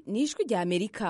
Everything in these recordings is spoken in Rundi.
ni ijwi rya amerika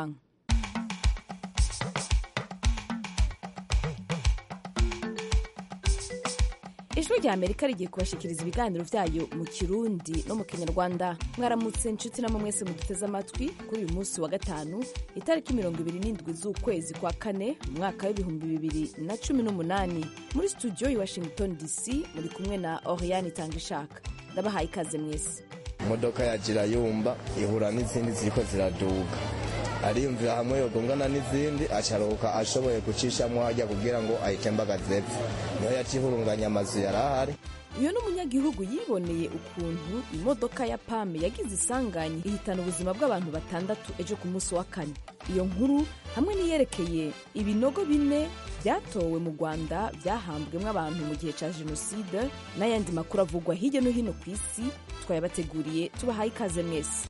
ijwi rya amerika rigiye kubashikiriza ibiganiro byayo mu kirundi no mu kinyarwanda mwaramutse inshuti namwe mwese muduteze amatwi kuri uyu munsi wa gatanu itariki mirongo ibiri n'indwi z'ukwezi kwa kane mu mwaka w'ibihumbi bibiri na cumi n'umunani muri studio i washington dc muri kumwe na oriane itangishaka ndabahaye ikaze mwese imodoka ya jirayumba ihura n'izindi ziriko ziraduga ariyumvira hamwe yogongana n'izindi acaruka ashoboye gucishamwo hajya kugira ngo ayitembagaze epfo niho yacihurunganya amazu yari ahari uyu ni umunyagihugu yiboneye ukuntu imodoka ya pame yagize isanganye ihitana ubuzima bw'abantu batandatu ejo ku munsi wa kane iyo nkuru hamwe n'iyerekeye ibinogo bine byatowe mu rwanda byahambwemo abantu mu gihe cya jenoside n'ayandi makuru avugwa hirya no hino ku isi twayabateguriye tubahaye ikaze mwese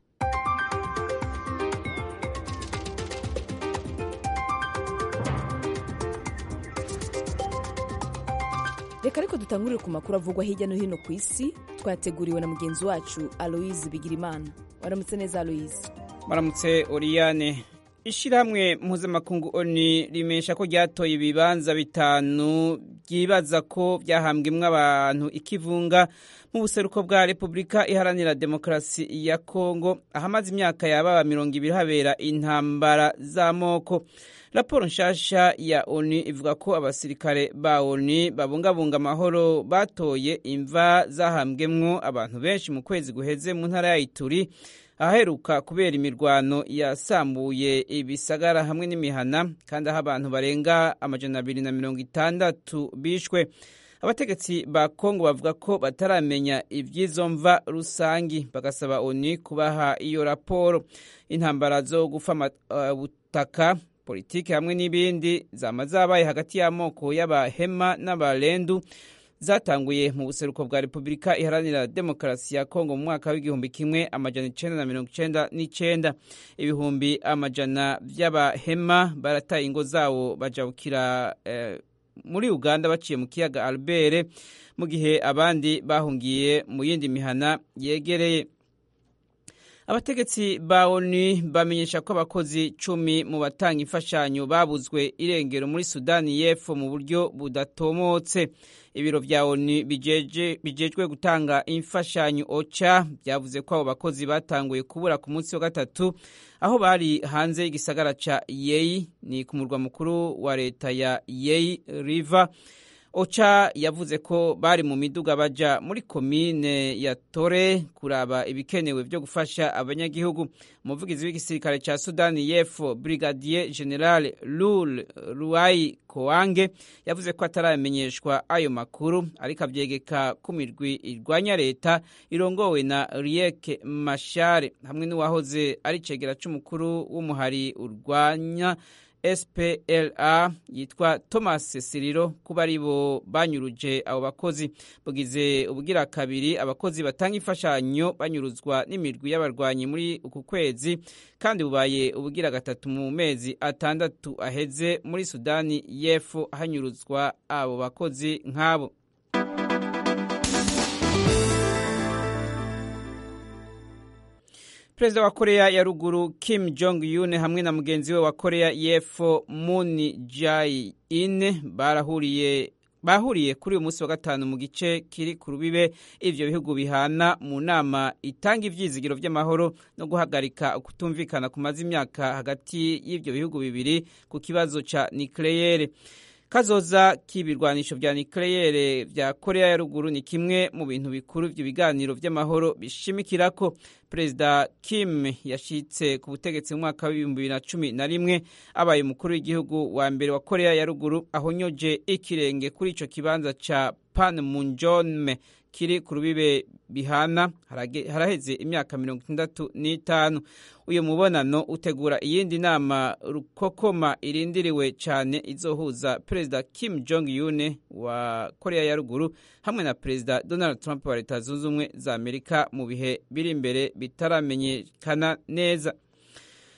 reka ariko dutangurire ku makuru avugwa hirya no hino ku isi twateguriwe na mugenzi wacu aloise bigirimana waramutse neza aloise maramutse oriyane ishyirahamwe mpuzamakungu oni rimesha ko ryatoye ibibanza bitanu byibaza ko byahambwemo abantu ikivunga mu buseruko bwa repubulika iharanira demokarasi ya kongo ahamaze imyaka yababa mirongo ibiri habera intambara z'amoko raporo nshasha ya oni ivuga ko abasirikare ba oni babungabunga amahoro batoye imva zahambwemwo abantu benshi mu kwezi guheze mu ntara ya ituri ahaheruka kubera imirwano yasambuye ibisagara hamwe n'imihana kandi aho abantu barenga amajana abiri na mirongo itandatu bishwe abategetsi ba kongo bavuga ko bataramenya iby'izo mva rusangi bagasaba oni kubaha iyo raporo intambara zo gufa ubutaka politiki hamwe n'ibindi zama zabaye hagati y'amoko y'abahema n'abarendu zatanguye mu buseruko bwa repubulika iharanira demokarasi ya kongo mu mwaka w'igihumbi kimwe amajana icenda na mirongo icenda n'icenda ibihumbi amajana vy'abahema barataye ingo zawo bajabukira eh, muri uganda baciye mu kiyaga albert mu gihe abandi bahungiye mu yindi mihana yegereye abategetsi ba oni bamenyesha ko abakozi cumi mu batanga imfashanyo babuzwe irengero muri sudani y'epfo mu buryo budatomotse ibiro vya oni bijejwe gutanga imfashanyo oca byavuze ko abo bakozi batanguye kubura ku munsi wa gatatu aho bari hanze y'igisagara ca yeyi ni ku murwa mukuru wa leta ya yeyi river oca yavuze ko bari mu miduga baja muri komine ya tore kuraba ibikenewe vyo gufasha abanyagihugu umuvugizi w'igisirikare ca sudani y'epfo brigadier general lul ruai koange yavuze ko ataramenyeshwa ayo makuru ariko avyegeka ku mirwi irwanya leta irongowe na rieke mashare hamwe n'uwahoze ari cegera c'umukuru w'umuhari urwanya spla yitwa thomas siriro kuba ari bo banyuruje abo bakozi bugize ubugira kabiri abakozi batanga imfashanyo banyuruzwa n'imirwi y'abarwanyi muri uku kwezi kandi bubaye ubugira gatatu mu mezi atandatu aheze muri sudani y'epfo hanyuruzwa abo bakozi nk'abo perezida wa korea ya ruguru kim jong un hamwe na mugenzi we wa korea y'epfo moon jae-in barahuriye bahuriye kuri uyu munsi wa gatanu mu gice kiri ku rubibe ivyo bihugu bihana mu nama itanga ivyizigiro vy'amahoro no guhagarika kutumvikana kumaze imyaka hagati y'ivyo bihugu bibiri ku kibazo ca nikleyere kazoza k'ibirwanisho vya nikleyere vya korea ya ruguru ni kimwe mu bintu bikuru ivyo biganiro vy'amahoro bishimikirako perezida kim yashitse ku butegetsi mu mwaka w'ibihumbi bibiri na cumi na rimwe abaye umukuru w'igihugu wa mbere wa korea ya ruguru ahonyoje ikirenge kuri ico kibanza ca panmunjome kiri ku rubibe bihana haraheze imyaka mirongo itandatu n'itanu uyu mubonano utegura iyindi nama rukokoma irindiriwe cyane izohuza perezida kim jong un wa korea ya ruguru hamwe na perezida donald trump wa leta zunze ubumwe za amerika mu bihe biri imbere bitaramenyekana neza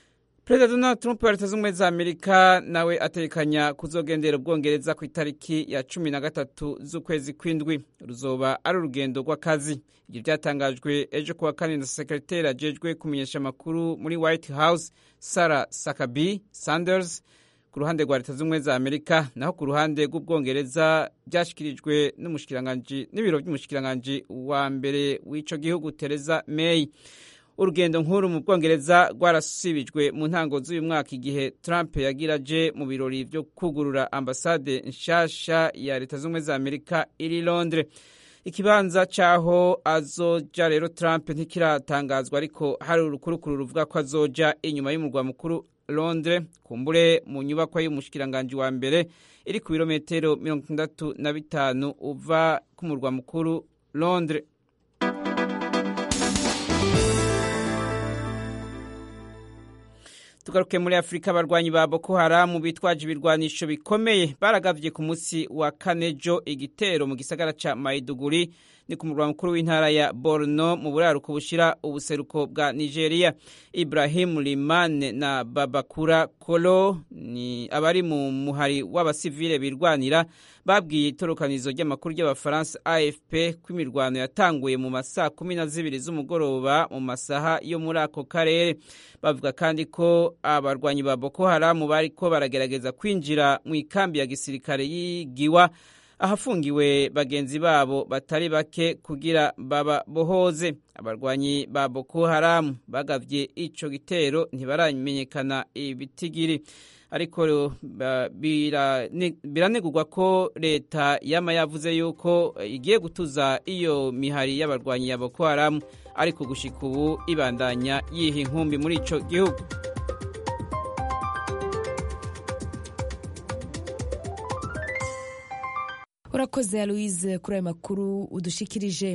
perezida donald trump wa leta z'ubumwe za amerika nawe atekanya kuzogendera ubwongereza ku itariki ya cumi na gatatu z'ukwezi kw'indwi ruzoba ari urugendo rw'akazi ibyo byatangajwe ejo kuwa kane na sekreteri ajejwe kumenyesha amakuru muri white house sarah sakabi sanders ku ruhande rwa leta z'ubumwe za amerika naho ku ruhande rw'ubwongereza byashyikirijwe n'ibiro by'umushikiranganji wa mbere w'ico gihugu tereza may urugendo nkuru mu bwongereza rwarasibijwe mu ntango z'uyu mwaka igihe trump yagira aje mu birori byo kugurura ambasade nshasha ya leta z'ubumwe za amerika iri londres ikibanza c'aho azoja rero trump ntikiratangazwa ariko hari urukurukuru ruvuga ko azoja inyuma y'umurwa mukuru londres kumbure mu nyubakwa y'umushikiranganji wa mbere iri ku birometero mirongo itandatu na bitanu uva ku murwa mukuru londres tugaruke muri afurika abarwanyi ba boko haramu bitwaje ibirwanisho bikomeye baragavye ku munsi wa kanejo igitero mu gisagara ca maiduguri ni ku murwa mukuru w'intara ya borno mu buraruko bushira ubuseruko bwa nigeria ibrahim limane na babakura kolo ni abari mu muhari w'abasivile birwanira babwiye itorokanizo ry'amakuru ry'abafaransa afp ko imirwano yatanguye mu masaa kumi na zibiri z'umugoroba mu masaha yo muri ako karere bavuga kandi ko abarwanyi ba boko haramu bariko baragerageza kwinjira mu ikambi ya gisirikare y'igiwa ahafungiwe bagenzi babo batari bake kugira bababohoze abarwanyi ba boko haramu bagavye ico gitero ntibaramenyekana ibitigiri ariko biranegurwa ko leta yama yavuze yuko igiye gutuza iyo mihari y'abarwanyi ya boko haramu ariko gushika ubu ibandanya yiha inkumbi muri ico gihugu urakoze aloise kuri ayo makuru udushikirije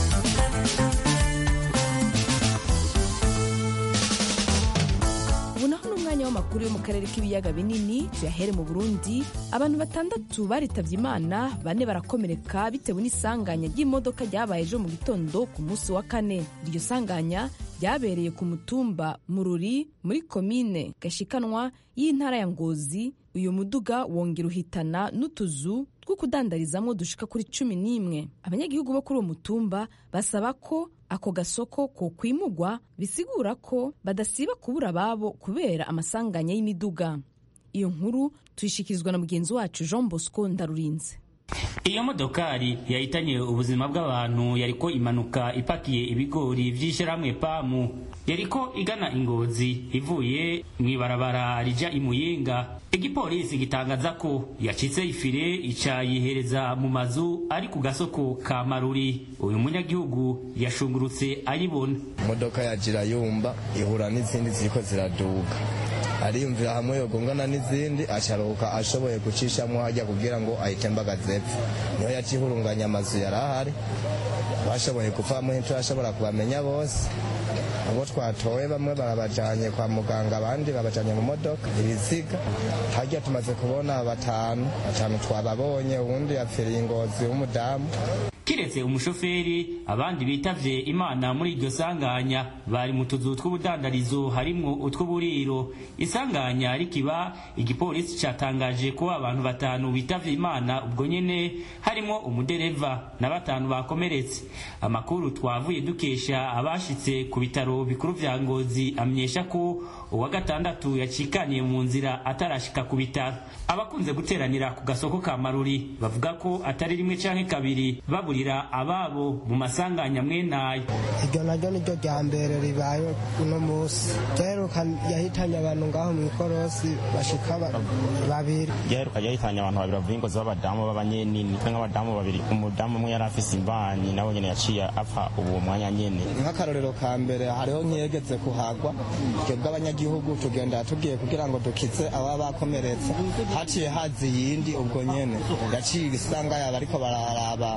ubu naho ni umwanya w'amakuru yo mu karere k'ibiyaga binini tuyahere mu burundi abantu batandatu baritabye imana bane barakomereka bitewe n'isanganya ry'imodoka ryabaye ejo mu gitondo ku munsi wa kane iryo sanganya ryabereye ku mutumba mururi muri komine gashikanwa y'intara ya ngozi uyu muduga wongera uhitana n'utuzu two kudandarizamo dushika kuri cumi n'imwe abanyagihugu bo kuri uwo mutumba basaba ko ako gasoko ko kwimugwa bisigura ko badasiba kubura ababo kubera amasanganya y'imiduga iyo nkuru tuyishikirizwa na mugenzi wacu jean bosco ndarurinze iyo modokari yahitanye ubuzima bw'abantu yariko imanuka ipakiye ibigori vy'ishirahamwe pamu yariko igana ingozi ivuye mw'ibarabara rija imuyinga igipolisi gitangaza ko yacitse ifire ica yihereza mu mazu ari ku gasoko ka maruri uyu munyagihugu yashungurutse ayibona imodoka yagira yumva ihura n'izindi ziriko ziraduga ariyumvira hamwe yogongana n'izindi acaruka ashoboye gucishamwo hajya kugira ngo ahitembagaze epfo niho yacihurunganya amazu yari ahari bashoboye kuvamo turashobora kubamenya bose abo twatoye bamwe barabajanye kwa muganga abandi babajanye mu modoka ibiziga harya tumaze kubona batanu batanu twababonye uwundi yapfiriye ingozi w'umudamu kiretse umushoferi abandi bitavye imana muri iryo sanganya bari mu tuzu tw'ubudandarizo harimwo utw'uburiro isanganya rikiba igipolisi catangaje ko abantu batanu bitavye imana ubwo nyene harimwo umudereva na batanu bakomeretse amakuru twavuye dukesha abashitse ku bitaro bikuru vya ngozi amenyesha ko uwa gatandatu yacikaniye mu nzira atarashika ku bitaro abakunze guteranira ku gasoko ka maruri bavuga ko atari rimwe canke kabiri baburira ababo mu masanganya mwenayo iryo naryo niryo rya mbere ribaye uno munsi ryaheruka yahitanye abantu ngaho mu ikorosi bashika babiri ryaheruka yahitanye abantu babiri bavuye ingozi b'abadamu b'abanyenini twe nk'abadamu babiri umudamu umwe yari afise imbanyi nawe nyene yaciye apfa uwo mwanya nyene nk'akarorero ka mbere hariho nk'iyegetse kuhagwa twebwe abanyagihugu tugenda tugiye kugira ngo dukize ababa bakomeretse haciye hazi yindi ubwo nyene yaciye isanga yaba ariko bararaba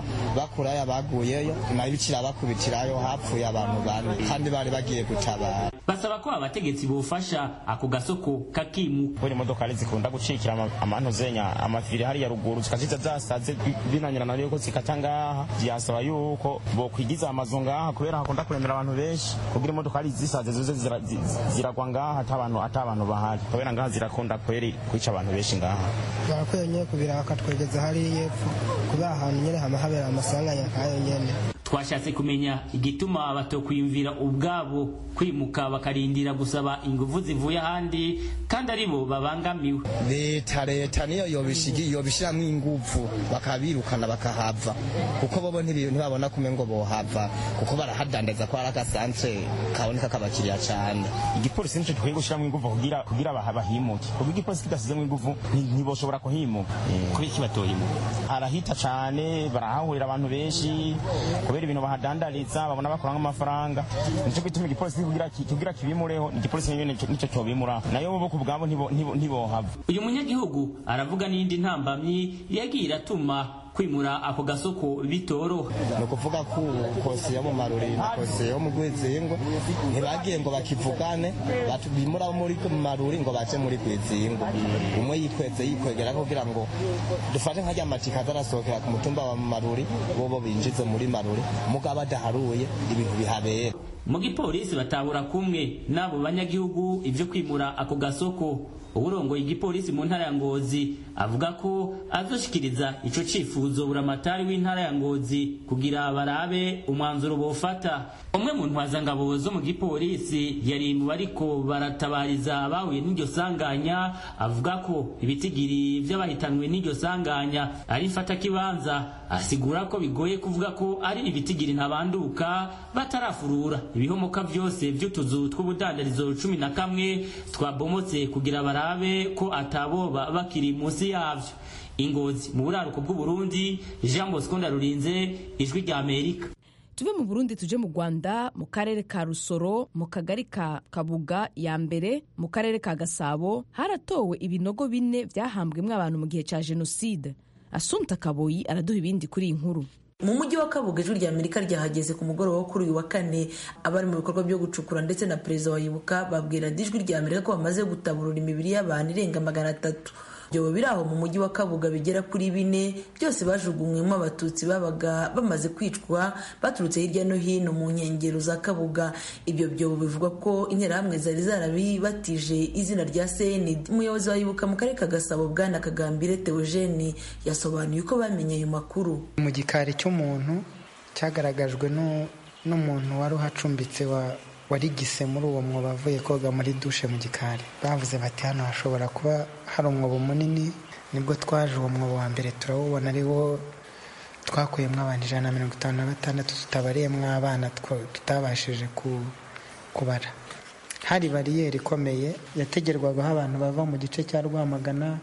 bakurayo abaguyeyo nayo kirabakubitirayo hapfuye abantu bane kandi bari bagiye gutabara basaba ko abategetsi bofasha ako gasoko kakimuka kubera imodoka zikunda gucikira amantu zenya amafiri hariya ruguru zikaziza zasaze binanyurana yuko zikata ngaha byasaba yuko bokwigiza amazu ngaha kubera hakunda kuremera abantu benshi kugira imodoka ari zisaze zuze ziragwa ngaha atabantu atabantu bahari kubera ngaha zirakunda kweri kwica abantu benshi ngaha barakwiye nyine kubira bakatwegeza hariya epfo kubera ahantu nyine hama habera amasanganya nk'ayo nyene twashatse kumenya igituma batokwiyumvira ubwabo kwimuka bakarindira gusaba ingufu zivuye ahandi kandi aribo babangamiwe leta leta niyo yobishiramwo ingufu bakabirukana bakahava kuko bobo ntibabona kume ngo bohava kuko barahadandaza ko ari agasantre kaboneka kabakiriya cane igipolisi nico gikwiye gushiramwo ingufu kugira kugira bahimuke kuko igipolisi kidasizemwo ingufu ntiboshobora kuhimuka kuri iki batohimuka harahita cane barahahurira abantu benshi kubera ibintu bahadandariza babona bakuramo amafaranga nico gituma igipolisi kugira kugira kibimureho igipolisi nyene nico cyobimura nayo bo ku bwabo ntibohava uyu munyagihugu aravuga n'indi ntambamyi yagiye iratuma kwimura ako gasoko bitoroha ni ukuvuga ko kose yo mu maruri na kose yo mu rwizingo ntibagiye ngo bakivugane bimura muri maruri ngo bace muri rwizingo umwe yikweze yikwegera kugira ngo dufate nk'ajya amatika azarasohokera ku mutumba wa maruri bobo binjize muri maruri mugabo adaharuye ibintu bihabera mu gipolisi batabura kumwe n'abo banyagihugu ibyo kwimura ako gasoko uburongoye igipolisi mu ntara ya ngozi avuga ko azoshikiriza ico cifuzo buramatari w'intara ya ngozi kugira barabe umwanzuro bofata umwe mu ntwazangabo zo mu gipolisi yari mu bariko baratabariza abahuye n'iryo sanganya avuga ko ibitigiri vy'abahitanwe n'iryo sanganya ari mfatakibanza asigura ko bigoye kuvuga ko ari ibitigiri ntabanduka batarafurura ibihomoka vyose vy'utuzu tw'ubudandarizo cumi na kamwe twabomotse kugira barabe ko ataboba bakiri munsi yavyo ingozi mu buraruko bw'uburundi jean bosco ndarurinze ijwi rya amerika tuve mu burundi tuje mu rwanda mu karere ka rusoro mu kagari ka kabuga ya mbere mu karere ka gasabo haratowe ibinogo bine byahambwemo abantu mu gihe cya jenoside asunta kaboyi araduha ibindi kuri iyi nkuru mu mujyi wa kabuga ijwi rya amerika ryahageze ku mugoroba wo kuri uyu wa kane abari mu bikorwa byo gucukura ndetse na perezida wa yibuka babwira ijwi rya amerika ko bamaze gutaburura imibiri y'abantu irenga magana atatu ibyobo biri aho mu mujyi wa kabuga bigera kuri bine byose bajugunywemo abatutsi babaga bamaze kwicwa baturutse hirya no hino mu nkengero za kabuga ibyo byobo bivugwa ko interahamwe zari zarabibatije izina rya senid umuyobozi wa yibuka mu karere ka gasabo bwana kagambire teogene yasobanuye uko bamenye ayo makuru mu gikari cy'umuntu cyagaragajwe n'umuntu wari uhacumbitse wa warigise muri uwo mwobo avuye koga muri dushe mu gikari bavuze bati hano hashobora kuba hari umwobo munini nibwo twaje uwo mwobo wa mbere turawubona ari wo twakuyemo abantu ijana na mirongo itanu na batandatu tutabariyemo abana tutabashije kubara hari bariyeri ikomeye yategerwagaho abantu bava mu gice cya rwamagana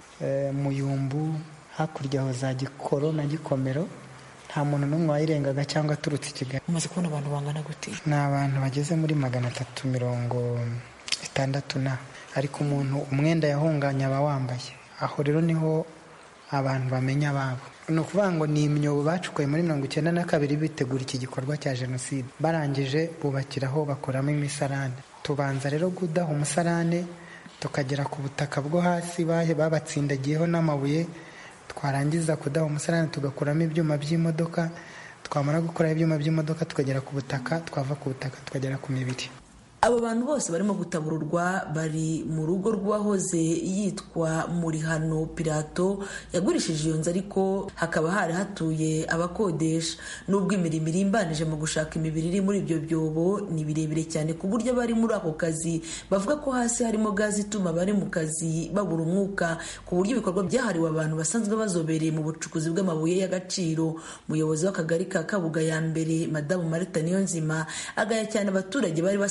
muyumbu hakurya aho za gikoro na gikomero nta muntu n'umwe wayirengaga cyangwa aturutse i kigali umaze kubona abantu bangana gute ni abantu bageze muri magana atatu mirongo itandatu na ariko umuntu umwenda yahunganye aba wambaye aho rero niho abantu bamenya ababo ni ukuvuga ngo ni imyobo bacukuye muri mirongo icyenda na kabiri bitegura iki gikorwa cya jenoside barangije bubakiraho bakoramo imisarane tubanza rero kudaha umusarane tukagera ku butaka bwo hasi babatsindagiyeho n'amabuye twarangiza kudaha umusarane tugakuramo ibyuma by'imodoka twamara gukora ibyuma by'imodoka tukagera ku butaka twava ku butaka tukagera ku mibiri abo bantu bose barimo gutabururwa bari mu rugo rw'uwahoze yitwa murihano pirato yagurishije iyo nzu ariko hakaba hari hatuye abakodesha nubwo imirimo irimbanije mu gushaka imibiri iri muri ibyo byobo ni birebire cyane ku buryo abari muri ako kazi bavuga ko hasi harimo gazi ituma abari mu kazi babura umwuka ku buryo ibikorwa byahariwe abantu basanzwe bazobereye mu bucukuzi bw'amabuye y'agaciro umuyobozi w'akagari ka kabuga ya mbere madamu marita niyonzima agaya cyane abaturage bari basanzwe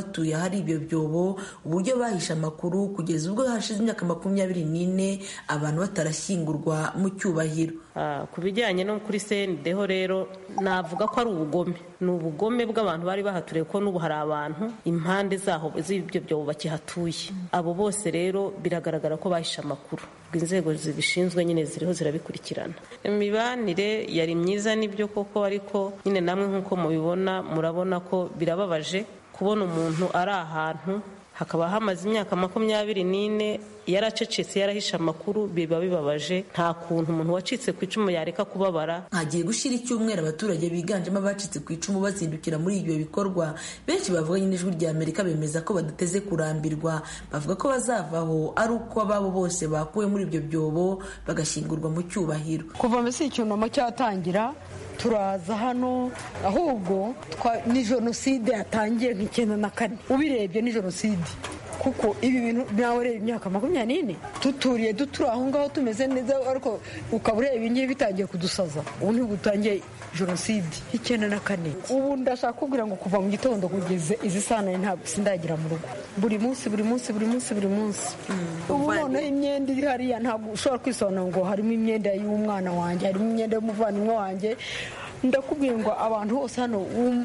batuye ahari ibyo byobo uburyo bahishe amakuru kugeza ubwo hashize imyaka makumyabiri n'ine abantu batarashyingurwa mu cyubahiro ku bijyanye no kuri sendeho rero navuga ko ari ubugome ni ubugome bw'abantu bari bahaturiye ko n'ubu hari abantu impande zaho z'ibyo byobo bakihatuye abo bose rero biragaragara ko bahishe amakuru inzego zibishinzwe nyine ziriho zirabikurikirana imibanire yari myiza n'ibyo koko ariko nyine namwe nk'uko mubibona murabona ko birababaje kubona umuntu ari ahantu hakaba hamaze imyaka makumyabiri n'ine yaracecetse yarahishe amakuru biba bibabaje nta kuntu umuntu wacitse ku icumu yareka kubabara hagiye gushyira icyumweru abaturage biganjemo abacitse ku icumu bazindukira muri ibyo bikorwa benshi bavuganye n'ijwi rya amerika bemeza ko badateze kurambirwa bavuga ko bazavaho ari uko ababo bose bakuwe muri ibyo byobo bagashyingurwa mu cyubahiro kuva mbese icyunamo cyatangira turaza hano ahubwo ni jenoside yatangiye nk'icyenda na kane ubirebye ni jenoside kuko ibi bintu nawe ureba imyaka makumyabiri n'ine tuturiye duturi aho ngaho tumeze neza ariko ukaba ureba ibingibi bitangiye kudusaza ubu ntigutangiye jenoside icyenda na kane ubu ndashaka kubwira ngo kuva mu gitondo kugeza izi sanaye ntabwo sindagira mu rugo buri munsi buri munsi buri munsi buri munsi ubu noneho imyenda iri hariya ntabwo ushobora kwisobanura ngo harimo imyenda y'umwana wanjye harimo imyenda y'umuvandimwe wanjye ndakubwira ngo abantu bose hano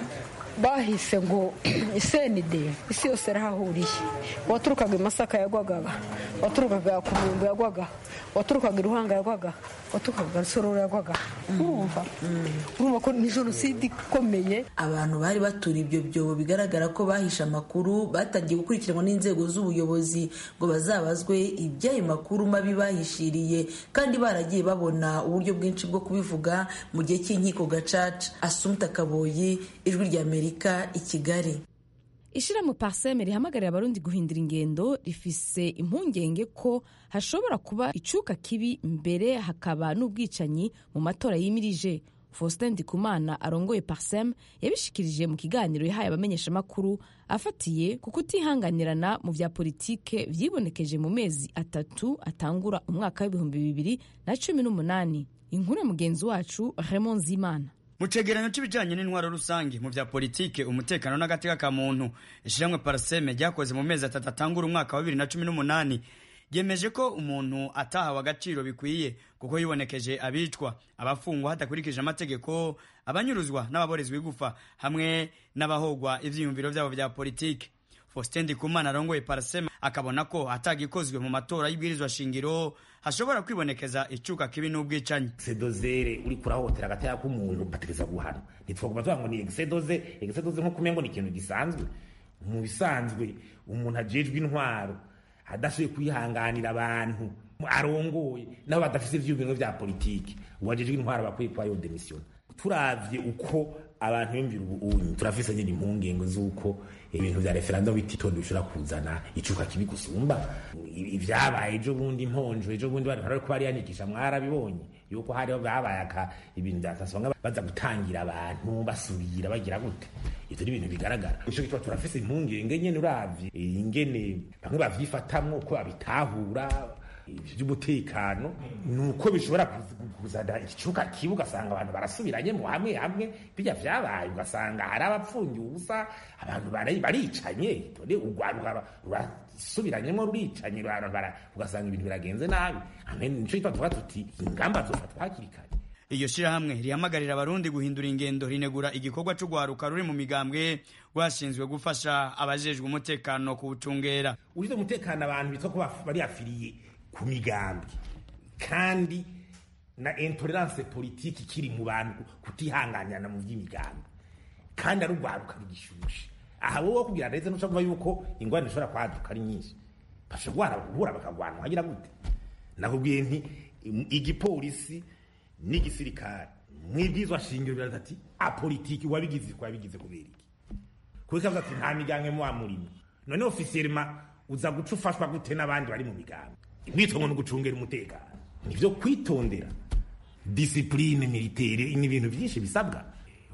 bahise ngo isenide isi yose yarahahuriye uwaturukaga i masaka yagwaga waturukaga ku muyumbu yagwaga waturukaga i ruhanga yagwaga waturukaga rusororo yagwaga urumva urumva ko ni jenoside ikomeye abantu bari baturiye ibyo byobo bigaragara ko bahishe amakuru batangiye gukurikiranwa n'inzego z'ubuyobozi ngo bazabazwe iby'ayo makuru mabi bahishiriye kandi baragiye babona uburyo bwinshi bwo kubivuga mu gihe cy'inkiko gacaca asumta kaboyi ijwi rya amerika i kigali ishyirahamwe paseme rihamagarira abarundi guhindura ingendo rifise impungenge ko hashobora kuba icuka kibi mbere hakaba n'ubwicanyi mu matora yimirije faustin ndikumana arongoye parsem yabishikirije mu kiganiro yahaye abamenyeshamakuru afatiye ku kutihanganirana mu bya politike vyibonekeje mu mezi atatu atangura umwaka w'ibihumbi bibiri na cumi n'umunani inkuru ya mugenzi wacu raymond zimana mu cegeranyo c'ibijanye n'intwaro rusange mu vya politike umutekano n'agateka ka muntu ishiramwe paraseme ryakoze mu mezi atatu atangura umwaka wa bibiri na cumi n'umunani ryemeje ko umuntu atahawe agaciro bikwiye kuko yibonekeje abicwa abafungwa hadakurikije amategeko abanyuruzwa n'ababorezwa igufa hamwe n'abahogwa ivyiyumviro vyabo vya politike faustin ndikumana arongoye paraseme akabona ko atagikozwe mu matora y'ibwirizwa shingiro hashobora kwibonekeza icuka kibi n'ubwicanyi exedozere uri kurahotera agataya k'umuntu bategeza guhana ntitwaguma tuvuga ngo ni exedoze exedoze nko kumengo ni ikintu gisanzwe mu bisanzwe umuntu ajejwe intwaro adashoboye kwihanganira abantu arongoye nabo badafise ivyiyumviro vya politiki uwajejwe intwaro bakwiye kuba yo demission turavye uko abantu biyumvira ubunyi turafise nyine impungenge z'uko ibintu vya referendum bititondo bishobora kuzana icuka kibi gusumba ivyabaye ejo bundi imponjo ejo bundi bari bariko bariyandikisha mwarabibonye yuko hariho babaye aka ibintu vyatasonga baza gutangira abantu basubira bagira gute ivyo ni ibintu bigaragara ico gituma turafise impungenge nyene uravye ingene bamwe bavyifatamwo uko babitahura by'umutekano ni uko bishobora kuzana igicuka kibi ugasanga abantu barasubiranye mu hamwe hamwe bijya vyabaye ugasanga hari abapfungiye ubusa abantu baricanye dore urwaruka rurasubiranyemo ruricanye ugasanga ibintu biragenze nabi nico gituma tuvuga tuti ingamba zofatwa hakiri kare iryo shirahamwe rihamagarira abarundi guhindura ingendo rinegura igikorwa c'ugwaruka ruri mu migambwe rwashinzwe gufasha abajejwe umutekano kuwucungera ushize umutekano abantu bitwa ko bari afiriye ku migambi kandi na intolerance politiki kiri mu bantu kutihanganirana mu by'imigambi kandi ari urwaruka rugishushe aha wowe kugira ndetse n'ushobora yuko ingwani zishobora kwaduka ari nyinshi bashobora guhura bakagwana wagira gute nakubwiye nti igipolisi n'igisirikare mwibwizwa shingiro biraza ati apolitiki wabigize ko wabigize kubera iki kuko kavuga ati nta migambi muba murimo none ofisiyelima uza guca ufashwa gute n'abandi bari mu migambi mwitwa ngo ni ugucungera umutekano nivyo kwitondera disipurine militaire ni ibintu byinshi bisabwa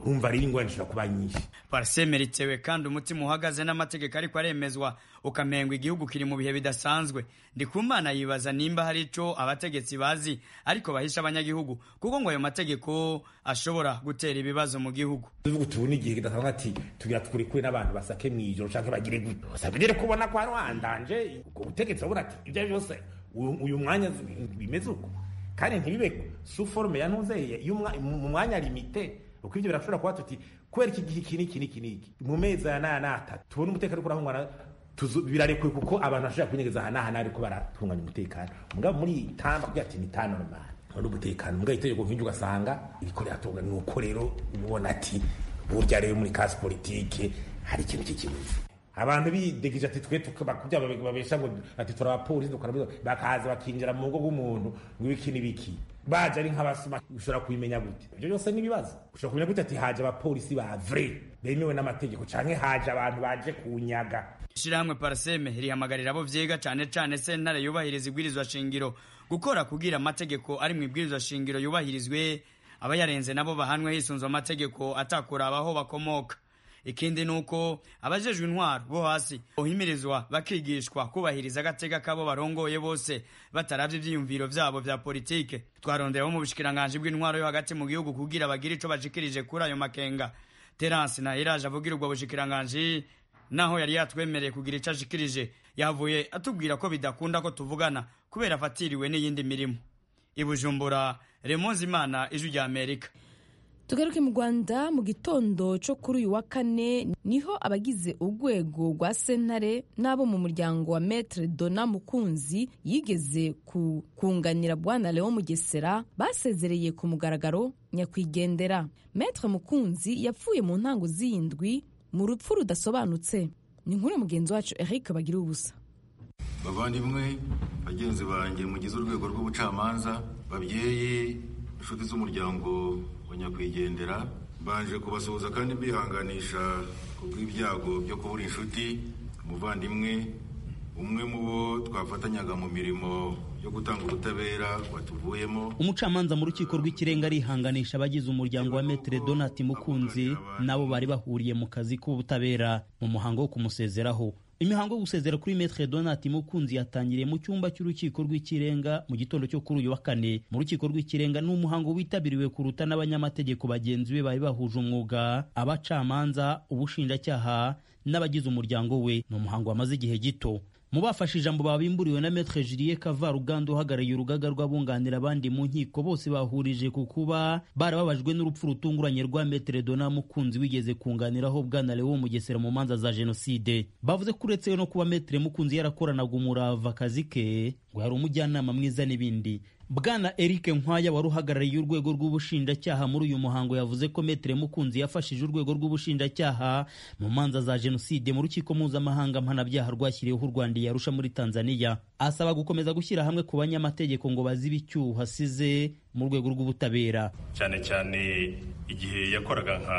urumva rero ingorane zishobora kuba nyinshi pariseme ritewe kandi umutima uhagaze n'amategeko ariko aremezwa ukamengwa igihugu kiri mu bihe bidasanzwe ndikumana yibaza nimba hari ico abategetsi bazi ariko bahisha abanyagihugu kuko ngo ayo mategeko ashobora gutera ibibazo mu gihugu tuvuga tubona igihe kidasanzwe ati tugira tukuri kure n'abantu basake mw'ijoro canke bagire gute sabigere kubona ko harwandanje ubwo butegetsi babura ati ibyo ari byose uyu mwanya bimeze uko kandi ntibibe su forume ya ntuzeye mu mwanya limite uko ibyo birashobora kuba tuti kubera iki gihe iki n'iki n'iki n'iki mu mezi aya n'aya n'atatu tubona umutekano uriko urahungana birarekuwe kuko abantu bashobora kunyegeza aha n'aha n'ariko baratunganya umutekano mugabo muri tamba kugira ati ni ta normal wari umutekano mugabo itegeko nk'iryo ugasanga iriko riratunga ni uko rero ubona ati burya rero muri kasi politike hari ikintu cy'ikibuzi abantu bidegije ati twe bakubya babesha ngo ati turi abapolisi dukora bakaza bakinjira mu rugo rw'umuntu ngo ibiki n'ibiki baje ari nk'abasuma ushobora kubimenya gute ibyo byose ni ibibazo ushobora kumenya gute ati haje abapolisi ba vrai bemewe n'amategeko canke haje abantu baje kunyaga ishirahamwe paraseme rihamagarira abo vyiga cane cane sentare yubahiriza ibwirizwa shingiro gukora kugira amategeko ari mu ibwirizwa shingiro yubahirizwe abayarenze nabo bahanwe hisunzwe amategeko atakura abaho bakomoka ikindi nuko abajejwe intwaro bo hasi bohimirizwa bakigishwa kubahiriza agateka kabo barongoye bose bataravye ivyiyumviro vyabo vya politike twarondera bo mu bushikiranganji bw'intwaro yo hagati mu gihugu kugira bagire ico bashikirije kuri ayo makenga terance na iraje avugira ubwo bushikiranganji naho yari yatwemereye kugira ico ashikirije yavuye atubwira ko bidakunda ko tuvugana kubera afatiriwe n'iyindi mirimo ibujumbura remonzi imana ijwi rya amerika tugaruke mu rwanda mu gitondo cyo kuri uyu wa kane niho abagize urwego rwa sentare n'abo mu muryango wa metre dona mukunzi yigeze kunganira bwana leo mugesera basezereye ku mugaragaro nyakwigendera metre mukunzi yapfuye mu ntango z'iyindwi mu rupfu rudasobanutse ni nkuru mugenzi wacu eric bagira ubusa bavandimwe bagenzi banjye mugize urwego rw'ubucamanza babyeyi inshuti z'umuryango wa nyakwigendera mbanje kubasuhuza kandi mbihanganisha ku bw'ibyago byo kubura inshuti umuvandimwe umwe mu bo twafatanyaga mu mirimo yo gutanga ubutabera watuvuyemo umucamanza mu rukiko rw'ikirenga arihanganisha abagize umuryango wa metere donati mukunzi nabo bari bahuriye mu kazi k'ubutabera mu muhango wo kumusezeraho imihango yo gusezera kuri metre donati mukunzi yatangiriye mu cyumba cy'urukiko rw'ikirenga mu gitondo cyo kuri uyu wa kane mu rukiko rw'ikirenga ni umuhango witabiriwe kuruta n'abanyamategeko bagenzi be bari bahuje umwuga abacamanza ubushinjacyaha n'abagize umuryango we ni umuhango wamaze igihe gito mu bafashe ijambo babimburiwe na metre Julien Kavaruganda uhagarariye urugaga rw'abunganira abandi mu nkiko bose bahurije ku kuba barababajwe n'urupfu rutunguranye rwa metre Dona Mukunzi wigeze kunganiraho bwana Leo Mugesera mu manza za jenoside bavuze ko uretse no kuba metre Mukunzi yarakoranaga umurava akazi ke ngo yari umujyanama mwiza n'ibindi bwana Eric Nkwaya wari uhagarariye urwego rw'ubushinjacyaha muri uyu muhango yavuze ko metere Mukunzi yafashije urwego rw'ubushinjacyaha mu manza za jenoside mu rukiko mpuzamahanga mpanabyaha rwashyiriweho u Rwanda yarusha muri Tanzania asaba gukomeza gushyira hamwe ku banyamategeko ngo bazibe icyuho asize mu rwego rw'ubutabera cyane cyane igihe yakoraga nka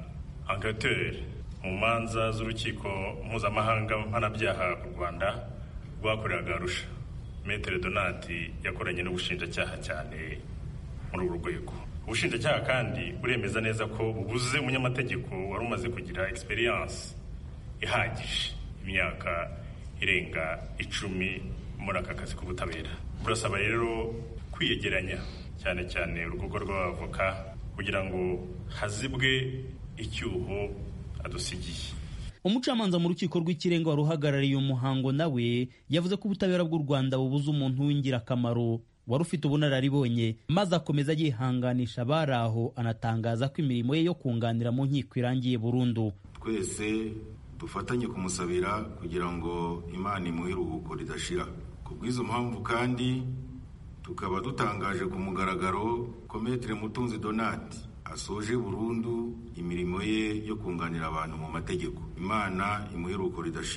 enquêteur mu manza z'urukiko mpuzamahanga mpanabyaha u Rwanda rwakoreraga arusha metere donati yakoranye n'ubushinjacyaha cyane muri uru rwego ubushinjacyaha kandi buremeza neza ko bubuze umunyamategeko wari umaze kugira experience ihagije imyaka irenga icumi muri aka kazi k'ubutabera burasaba rero kwiyegeranya cyane cyane urugaga rw'abavoka kugira ngo hazibwe icyuho adusigiye umucamanza mu rukiko rw'ikirenga wari uhagarariye umuhango nawe yavuze ko ubutabera bw'u rwanda bubuze umuntu w'ingirakamaro wari ufite ubunararibonye maze akomeza yihanganisha abari aho anatangaza ko imirimo ye yo kunganira mu nkiko irangiye burundu twese dufatanye kumusabira kugira ngo imana imuhe iruhuko ridashira ku bw'izo mpamvu kandi tukaba dutangaje ku mugaragaro ko metere mutunzi donati asoje burundu imirimo ye yo kunganira abantu mu mategeko imana imuhe iruhuko ridashira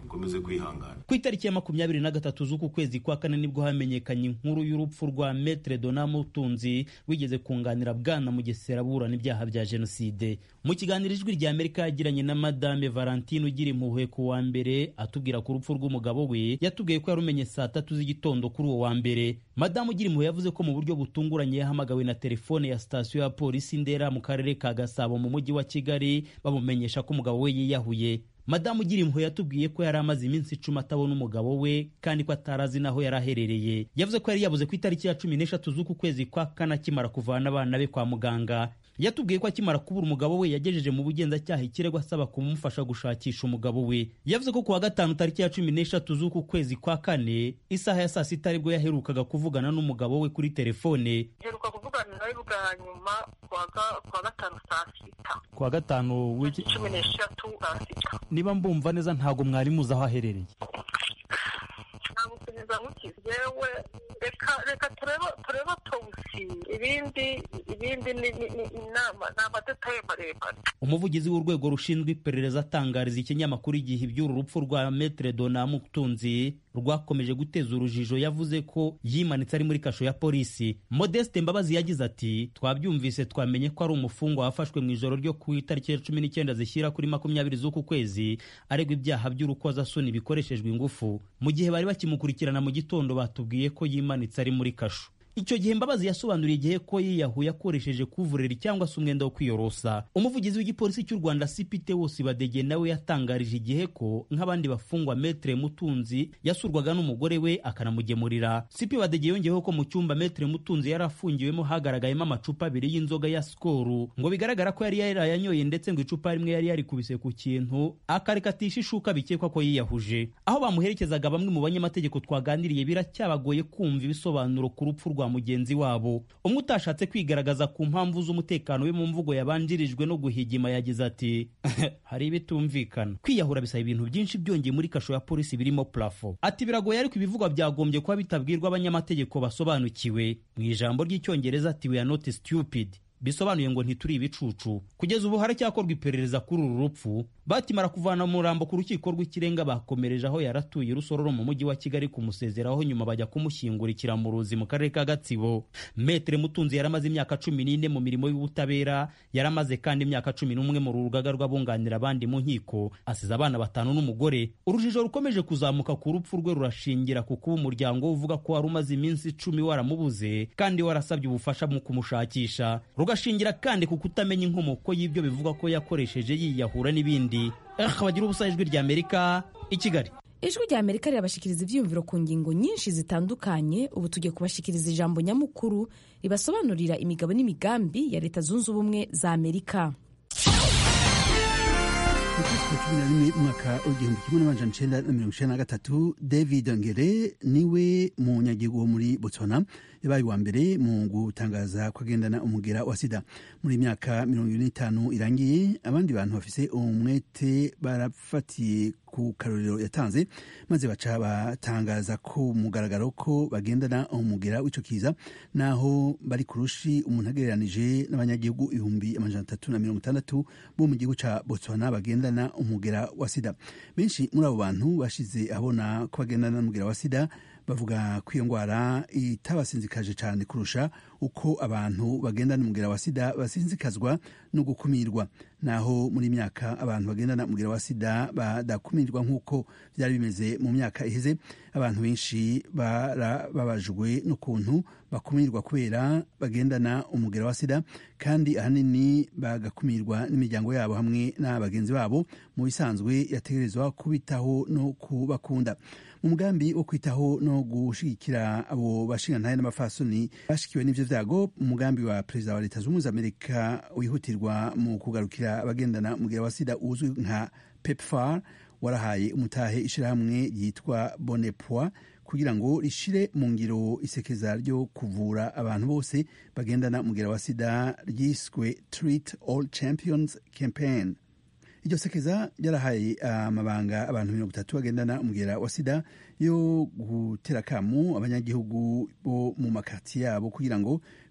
mukomeze kwihangana ku itariki ya makumyabiri na gatatu z'uku kwezi kwa kane nibwo hamenyekanye inkuru y'urupfu rwa metre dona mutunzi wigeze kunganira bwana mugesera aburana ibyaha bya jenoside mu kiganiro ijwi rya amerika yagiranye na madame valentine ugira impuhwe ku wa mbere atubwira ku rupfu rw'umugabo we yatubwiye ko yarumenye saa tatu z'igitondo kuri uwo wa mbere madamu ugira impuhwe yavuze ko mu buryo butunguranye yahamagawe na telefone ya sitasiyo ya polisi ndera mu karere ka gasabo mu mujyi wa kigali bamumenyesha ko umugabo we yiyahuye madamu ugira impuhwe yatubwiye ko yari amaze iminsi icumi atabona umugabo we kandi ko atarazi n'aho yari aherereye yavuze ko yari yabuze ku itariki ya cumi n'eshatu z'uku kwezi kwa kane akimara kuvana abana be kwa muganga yatubwiye ko akimara kubura umugabo we yagejeje mu bugenzacyaha ikirego asaba kumufasha gushakisha umugabo we yavuze ko ku wa gatanu tariki ya cumi n'eshatu z'uku kwezi kwa kane isaha ya saa sita aribwo yaherukaga kuvugana n'umugabo we kuri telefone heruka kuvugana nawe bwa nyuma ku wa gatanu saa sita ku wa gatanu w'iki cumi n'eshatu saa sita niba mbumva neza ntabwo mwari muzi aho aherereye ntabwo kugeza mukizi yewe reka reka turebe turebe towusi ibindi ibindi ni inama ni amadetaye maremare umuvugizi w'urwego rushinzwe iperereza atangariza ikinyamakuru igihe iby'uru rupfu rwa metre dona mutunzi rwakomeje guteza urujijo yavuze ko yimanitse ari muri kasho ya polisi modeste mbabazi yagize ati twabyumvise twamenye ko ari umufungwa wafashwe mu ijoro ryo ku itariki ya cumi n'icyenda zishyira kuri makumyabiri z'uku kwezi aregwa ibyaha by'urukozasoni bikoreshejwe ingufu mu gihe bari bakimukurikirana mu gitondo batubwiye ko yimanitse ari muri kasho icyo gihe mbabazi yasobanuriye igihe ko yiyahuye akoresheje kuvureri cyangwa se umwenda wo kwiyorosa umuvugizi w'igipolisi cy'u rwanda cpt wose badege nawe yatangarije igihe ko nk'abandi bafungwa metre mutunzi yasurwaga n'umugore we akanamugemurira cp badege yongeyeho ko mu cyumba metre mutunzi yari afungiwemo hagaragayemo amacupa abiri y'inzoga ya skoru ngo bigaragara ko yari yarayanyoye ndetse ngo icupa rimwe yari yarikubise ku kintu akarikatisha ishuka bikekwa ko yiyahuje aho bamuherekezaga bamwe mu banyamategeko twaganiriye biracyabagoye kumva ibisobanuro ku rupfu rwa mugenzi wabo umwe utashatse kwigaragaza ku mpamvu z'umutekano we mu mvugo yabanjirijwe no guhigima yagize ati hari ibitumvikana kwiyahura bisaba ibintu byinshi byongeye muri kasho ya polisi birimo plafo ati biragoye ariko ibivugwa byagombye kuba bitabwirwa abanyamategeko basobanukiwe mu ijambo ry'icyongereza ati we are not stupid bisobanuye ngo ntituri ibicucu kugeza ubu haracyakorwa iperereza kuri uru rupfu batimara kuvana umurambo ku rukiko rw'ikirenga bakomereje aho yaratuye rusororo mu mujyi wa kigali kumusezeraho nyuma bajya kumushyingurikira mu ruzi mu karere ka gatsibo metere mutunzi yaramaze imyaka cumi n'ine mu mirimo y'ubutabera yaramaze kandi imyaka cumi n'umwe mu rugaga rw'abunganira abandi mu nkiko asize abana batanu n'umugore urujijo rukomeje kuzamuka ku rupfu rwe rurashingira ku kuba umuryango we uvuga ko wari umaze iminsi icumi waramubuze kandi warasabye ubufasha mu kumushakisha rugashingira kandi ku kutamenya inkomoko y'ibyo bivuga ko yakoresheje yiyahura n'ibindi bagira ubusa ijwi rya amerika i kigali ijwi rya amerika rirabashikiriza ibyiyumviro ku ngingo nyinshi zitandukanye ubu tugiye kubashikiriza ijambo nyamukuru ribasobanurira imigabo n'imigambi ya leta zunze ubumwe za amerika mu kwezi kwa cumi na rimwe umwaka w'igihumbi kimwe n'amajana icenda na mirongo icenda na gatatu david ngere niwe munyagihugu wo muri botswana yabaye uwa mbere mu gutangaza ko agendana umugera wa sida muri myaka mirongo ibiri n'itanu irangiye abandi bantu bafise umwete barafatiye ku karorero yatanze maze baca batangaza ko mugaragaro ko bagendana umugera w'ico kiza naho bari kurushi umuntu agereranije n'abanyagihugu ibihumbi amajana atatu na mirongo itandatu bo mu gihugu ca botswana bagendana umugera wa sida benshi muri abo bantu bashize abona ko bagendana n'umugera wa sida bavuga ko iyo ndwara itabasinzikaje cyane kurusha uko abantu bagendana umugera wa sida basinzikazwa no gukumirwa naho muri myaka abantu bagendana umugera wa sida badakumirwa nk'uko byari bimeze mu myaka iheze abantu benshi barababajwe n'ukuntu bakumirwa kubera bagendana umugera wa sida kandi ahanini bagakumirwa n'imiryango yabo hamwe n'abagenzi babo mu bisanzwe yategerezwa kubitaho no kubakunda mu mugambi wo kwitaho no gushigikira abo bashingantahe n'abafasoni bashikiwe n'ivyo vyago umugambi wa perezida wa leta z'ubumwe z'amerika wihutirwa mu kugarukira abagendana umugera wa sida uzwi nka pepfar warahaye umutahe ishirahamwe ryitwa bonepoi kugira ngo rishire mu ngiro isekeza ryo kuvura abantu bose bagendana umugera wa sida ryiswe treat all champions campaign iryo sekeza ryarahaye amabanga abantu mirongo itatu bagendana umugera wa sida yo gutera akamu abanyagihugu bo mu makati yabo kugira ngo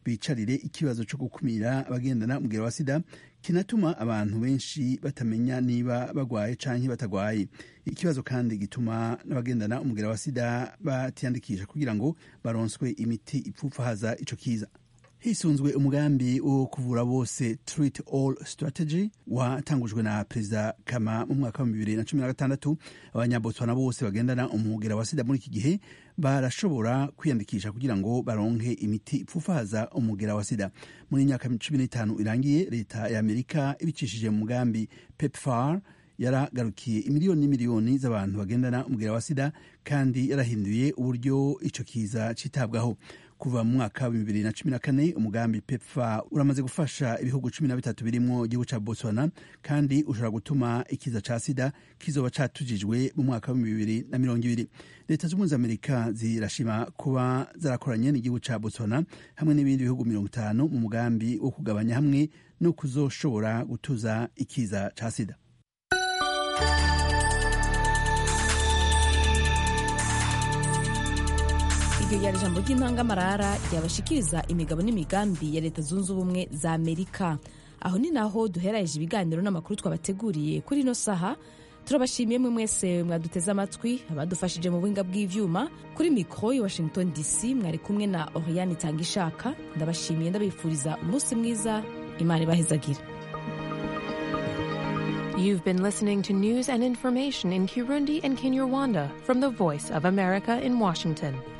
twicarire ikibazo cyo gukumira abagendana umugera wa sida kinatuma abantu benshi batamenya niba bagwaye canke batagwaye ikibazo kandi gituma n'abagendana umugera wa sida batiyandikisha kugira ngo baronswe imiti ipfupfahaza ico kiza hisunzwe umugambi wo kuvura bose treat all strategy watangujwe na perezida kama mu mwaka wa bibiri na cumi na gatandatu abanyabotswana bose bagendana umugera wa sida muri iki gihe barashobora kwiyandikisha kugira ngo baronke imiti ipfufaza umugera wa sida muri myaka cumi n'itanu irangiye leta ya amerika ibicishije mu mugambi pepfar yaragarukiye imiliyoni n'imiliyoni z'abantu bagendana umugera wa sida kandi yarahinduye uburyo ico kiza citabwaho kuva mu mwaka wa bibiri na cumi na kane umugambi pepfa uramaze gufasha ibihugu cumi na bitatu birimwo igihugu ca botswana kandi ushobora gutuma ikiza ca sida kizoba catujijwe mu mwaka wa bibiri na mirongo ibiri leta z'ubumwe za amerika zirashima kuba zarakoranye n'igihugu ca botswana hamwe n'ibindi bihugu mirongo itanu mu mugambi wo kugabanya hamwe no kuzoshobora gutuza ikiza ca sida iryo ryari ijambo ry'intangamarara ryabashikiriza imigabo n'imigambi ya leta zunze ubumwe za amerika aho ni naho duheraje ibiganiro n'amakuru twabateguriye kuri ino saha turabashimiye mwe mwese mwaduteze amatwi abadufashije mu buhinga bw'ivyuma kuri mikoro i washington dc mwari kumwe na oriane itanga ishaka ndabashimiye ndabifuriza umunsi mwiza imana ibahezagire You've been listening to news and information in Kirundi and Kinyarwanda from the Voice of America in Washington.